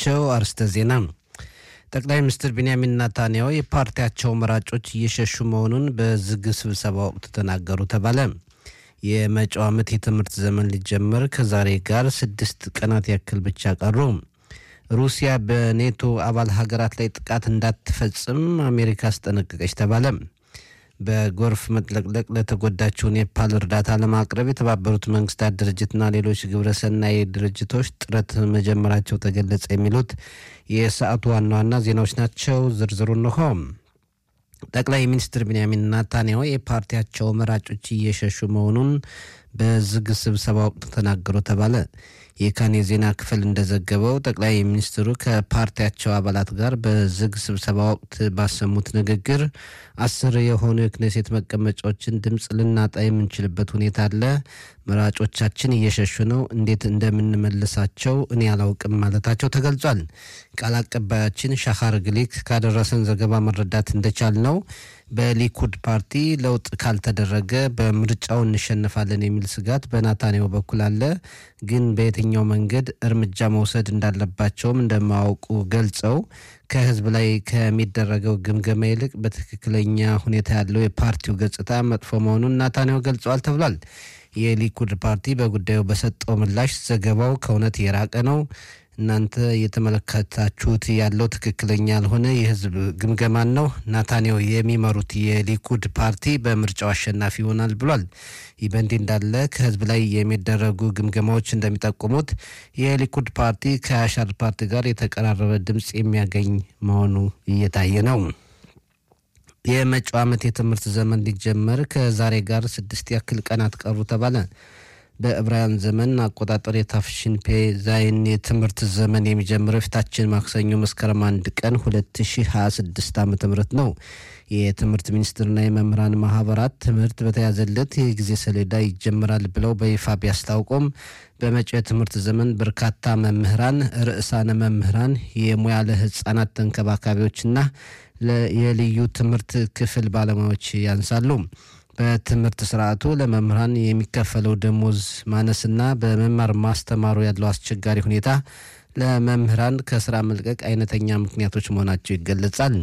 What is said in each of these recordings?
ናቸው። አርስተ ዜና ጠቅላይ ሚኒስትር ቢንያሚን ናታንያሁ የፓርቲያቸው መራጮች እየሸሹ መሆኑን በዝግ ስብሰባ ወቅት ተናገሩ ተባለ። የመጪው ዓመት የትምህርት ዘመን ሊጀመር ከዛሬ ጋር ስድስት ቀናት ያክል ብቻ ቀሩ። ሩሲያ በኔቶ አባል ሀገራት ላይ ጥቃት እንዳትፈጽም አሜሪካ አስጠነቀቀች ተባለ። በጎርፍ መጥለቅለቅ ለተጎዳችው ኔፓል እርዳታ ለማቅረብ የተባበሩት መንግስታት ድርጅትና ሌሎች ግብረሰናይ ድርጅቶች ጥረት መጀመራቸው ተገለጸ። የሚሉት የሰዓቱ ዋና ዋና ዜናዎች ናቸው። ዝርዝሩ እንሆ። ጠቅላይ ሚኒስትር ቢንያሚን ናታንያሁ የፓርቲያቸው መራጮች እየሸሹ መሆኑን በዝግ ስብሰባ ወቅት ተናገሩ ተባለ። የካን የዜና ክፍል እንደዘገበው ጠቅላይ ሚኒስትሩ ከፓርቲያቸው አባላት ጋር በዝግ ስብሰባ ወቅት ባሰሙት ንግግር አስር የሆኑ የክኔሴት መቀመጫዎችን ድምፅ ልናጣ የምንችልበት ሁኔታ አለ። መራጮቻችን እየሸሹ ነው። እንዴት እንደምንመልሳቸው እኔ አላውቅም ማለታቸው ተገልጿል። ቃል አቀባያችን ሻኻር ግሊክ ካደረሰን ዘገባ መረዳት እንደቻል ነው በሊኩድ ፓርቲ ለውጥ ካልተደረገ በምርጫው እንሸነፋለን የሚል ስጋት በናታንያሁ በኩል አለ። ግን በየትኛው መንገድ እርምጃ መውሰድ እንዳለባቸውም እንደማያውቁ ገልጸው ከህዝብ ላይ ከሚደረገው ግምገማ ይልቅ በትክክለኛ ሁኔታ ያለው የፓርቲው ገጽታ መጥፎ መሆኑን ናታንያሁ ገልጸዋል ተብሏል። የሊኩድ ፓርቲ በጉዳዩ በሰጠው ምላሽ ዘገባው ከእውነት የራቀ ነው እናንተ እየተመለከታችሁት ያለው ትክክለኛ ያልሆነ የህዝብ ግምገማን ነው። ናታንያሁ የሚመሩት የሊኩድ ፓርቲ በምርጫው አሸናፊ ይሆናል ብሏል። ይህ በእንዲህ እንዳለ ከህዝብ ላይ የሚደረጉ ግምገማዎች እንደሚጠቁሙት የሊኩድ ፓርቲ ከአሻር ፓርቲ ጋር የተቀራረበ ድምፅ የሚያገኝ መሆኑ እየታየ ነው። የመጪው ዓመት የትምህርት ዘመን ሊጀመር ከዛሬ ጋር ስድስት ያክል ቀናት ቀሩ ተባለ። በዕብራውያን ዘመን አቆጣጠር የታፍሽን ፔ ዛይን የትምህርት ዘመን የሚጀምረው ፊታችን ማክሰኞ መስከረም አንድ ቀን 2026 ዓ ም ነው። የትምህርት ሚኒስቴርና የመምህራን ማህበራት ትምህርት በተያዘለት የጊዜ ሰሌዳ ይጀምራል ብለው በይፋ ቢያስታውቁም በመጪው የትምህርት ዘመን በርካታ መምህራን፣ ርዕሳነ መምህራን፣ የሙያ ለህፃናት ተንከባካቢዎችና የልዩ ትምህርት ክፍል ባለሙያዎች ያንሳሉ። በትምህርት ስርዓቱ ለመምህራን የሚከፈለው ደሞዝ ማነስና በመማር ማስተማሩ ያለው አስቸጋሪ ሁኔታ ለመምህራን ከስራ መልቀቅ አይነተኛ ምክንያቶች መሆናቸው ይገለጻል።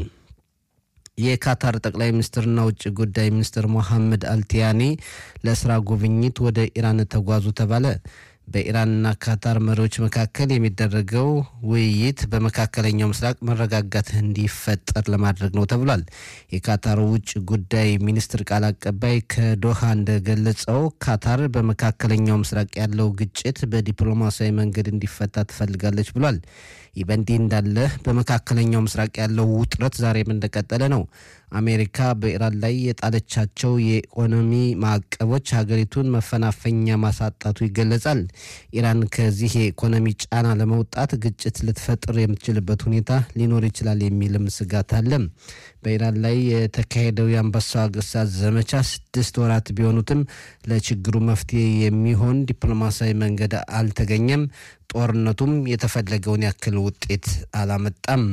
የካታር ጠቅላይ ሚኒስትርና ውጭ ጉዳይ ሚኒስትር ሞሐመድ አልቲያኒ ለስራ ጉብኝት ወደ ኢራን ተጓዙ ተባለ። በኢራንና ካታር መሪዎች መካከል የሚደረገው ውይይት በመካከለኛው ምስራቅ መረጋጋት እንዲፈጠር ለማድረግ ነው ተብሏል። የካታር ውጭ ጉዳይ ሚኒስትር ቃል አቀባይ ከዶሃ እንደገለጸው ካታር በመካከለኛው ምስራቅ ያለው ግጭት በዲፕሎማሲያዊ መንገድ እንዲፈታ ትፈልጋለች ብሏል። ይህ በእንዲህ እንዳለ በመካከለኛው ምስራቅ ያለው ውጥረት ዛሬም እንደቀጠለ ነው። አሜሪካ በኢራን ላይ የጣለቻቸው የኢኮኖሚ ማዕቀቦች ሀገሪቱን መፈናፈኛ ማሳጣቱ ይገለጻል። ኢራን ከዚህ የኢኮኖሚ ጫና ለመውጣት ግጭት ልትፈጥር የምትችልበት ሁኔታ ሊኖር ይችላል የሚልም ስጋት አለ። በኢራን ላይ የተካሄደው የአንበሳው አገሳዝ ዘመቻ ስድስት ወራት ቢሆኑትም ለችግሩ መፍትሄ የሚሆን ዲፕሎማሲያዊ መንገድ አልተገኘም። ጦርነቱም የተፈለገውን ያክል ውጤት አላመጣም።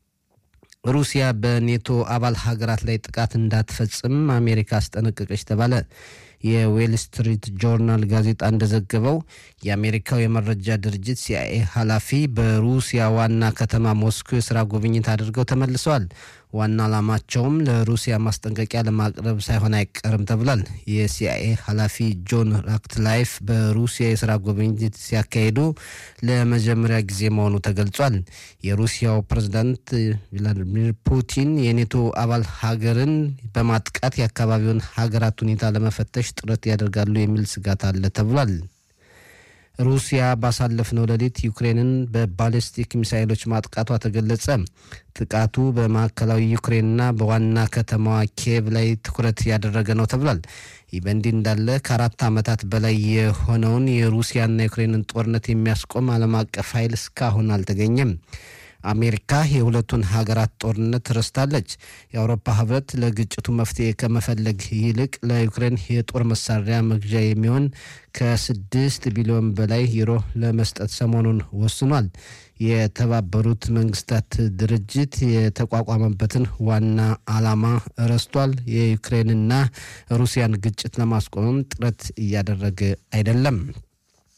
ሩሲያ በኔቶ አባል ሀገራት ላይ ጥቃት እንዳትፈጽም አሜሪካ አስጠነቀቀች ተባለ። የዌል ስትሪት ጆርናል ጋዜጣ እንደዘገበው የአሜሪካው የመረጃ ድርጅት ሲአይኤ ኃላፊ በሩሲያ ዋና ከተማ ሞስኮ የስራ ጉብኝት አድርገው ተመልሰዋል። ዋና ዓላማቸውም ለሩሲያ ማስጠንቀቂያ ለማቅረብ ሳይሆን አይቀርም ተብሏል። የሲአይኤ ኃላፊ ጆን ራክትላይፍ በሩሲያ የስራ ጉብኝት ሲያካሂዱ ለመጀመሪያ ጊዜ መሆኑ ተገልጿል። የሩሲያው ፕሬዝዳንት ቭላዲሚር ፑቲን የኔቶ አባል ሀገርን በማጥቃት የአካባቢውን ሀገራት ሁኔታ ለመፈተሽ ጥረት ያደርጋሉ የሚል ስጋት አለ ተብሏል። ሩሲያ ባሳለፍነው ሌሊት ዩክሬንን በባሊስቲክ ሚሳይሎች ማጥቃቷ ተገለጸ። ጥቃቱ በማዕከላዊ ዩክሬንና በዋና ከተማዋ ኪየቭ ላይ ትኩረት ያደረገ ነው ተብሏል። ይህ በእንዲህ እንዳለ ከአራት ዓመታት በላይ የሆነውን የሩሲያና የዩክሬንን ጦርነት የሚያስቆም ዓለም አቀፍ ኃይል እስካሁን አልተገኘም። አሜሪካ የሁለቱን ሀገራት ጦርነት ረስታለች። የአውሮፓ ህብረት ለግጭቱ መፍትሄ ከመፈለግ ይልቅ ለዩክሬን የጦር መሳሪያ መግዣ የሚሆን ከስድስት ቢሊዮን በላይ ዩሮ ለመስጠት ሰሞኑን ወስኗል። የተባበሩት መንግስታት ድርጅት የተቋቋመበትን ዋና ዓላማ ረስቷል። የዩክሬንና ሩሲያን ግጭት ለማስቆምም ጥረት እያደረገ አይደለም።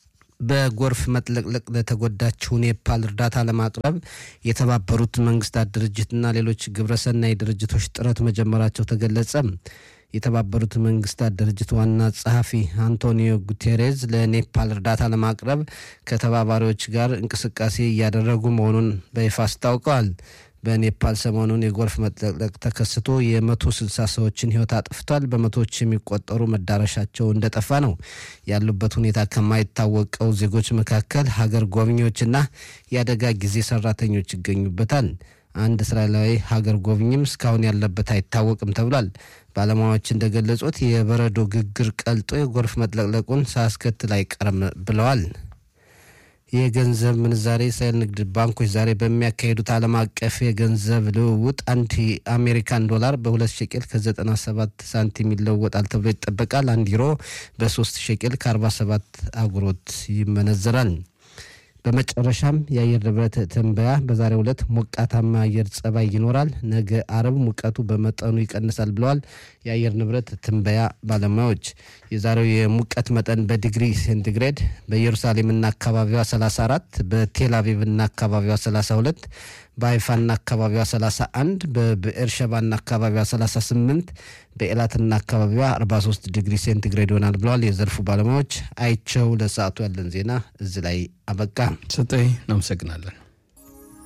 በጎርፍ መጥለቅለቅ ለተጎዳችው ኔፓል እርዳታ ለማቅረብ የተባበሩት መንግስታት ድርጅትና ሌሎች ግብረሰናይ ድርጅቶች ጥረት መጀመራቸው ተገለጸ። የተባበሩት መንግስታት ድርጅት ዋና ጸሐፊ አንቶኒዮ ጉቴሬዝ ለኔፓል እርዳታ ለማቅረብ ከተባባሪዎች ጋር እንቅስቃሴ እያደረጉ መሆኑን በይፋ አስታውቀዋል። በኔፓል ሰሞኑን የጎርፍ መጥለቅለቅ ተከስቶ የመቶ ስልሳ ሰዎችን ህይወት አጥፍቷል። በመቶዎች የሚቆጠሩ መዳረሻቸው እንደጠፋ ነው። ያሉበት ሁኔታ ከማይታወቀው ዜጎች መካከል ሀገር ጎብኚዎችና የአደጋ ጊዜ ሰራተኞች ይገኙበታል። አንድ እስራኤላዊ ሀገር ጎብኚም እስካሁን ያለበት አይታወቅም ተብሏል። ባለሙያዎች እንደገለጹት የበረዶ ግግር ቀልጦ የጎርፍ መጥለቅለቁን ሳያስከትል አይቀርም ብለዋል። የገንዘብ ምንዛሬ የእስራኤል ንግድ ባንኮች ዛሬ በሚያካሂዱት ዓለም አቀፍ የገንዘብ ልውውጥ አንድ የአሜሪካን ዶላር በሁለት ሸቄል ከ97 ሳንቲም ይለወጣል ተብሎ ይጠበቃል። አንድ ዩሮ በሶስት ሸቄል ከ47 አጉሮት ይመነዘራል። በመጨረሻም የአየር ንብረት ትንበያ በዛሬው ዕለት ሞቃታማ አየር ጸባይ ይኖራል። ነገ አረብ ሙቀቱ በመጠኑ ይቀንሳል ብለዋል የአየር ንብረት ትንበያ ባለሙያዎች። የዛሬው የሙቀት መጠን በዲግሪ ሴንቲግሬድ በኢየሩሳሌምና አካባቢዋ 34፣ በቴል አቪቭና አካባቢዋ 32፣ በሀይፋና አካባቢዋ 31፣ በብኤርሸባና አካባቢዋ 38፣ በኤላትና አካባቢዋ 43 ዲግሪ ሴንቲግሬድ ይሆናል ብለዋል የዘርፉ ባለሙያዎች። አይቸው ለሰዓቱ ያለን ዜና እዚህ ላይ አበቃ። ሰጠኝ እናመሰግናለን።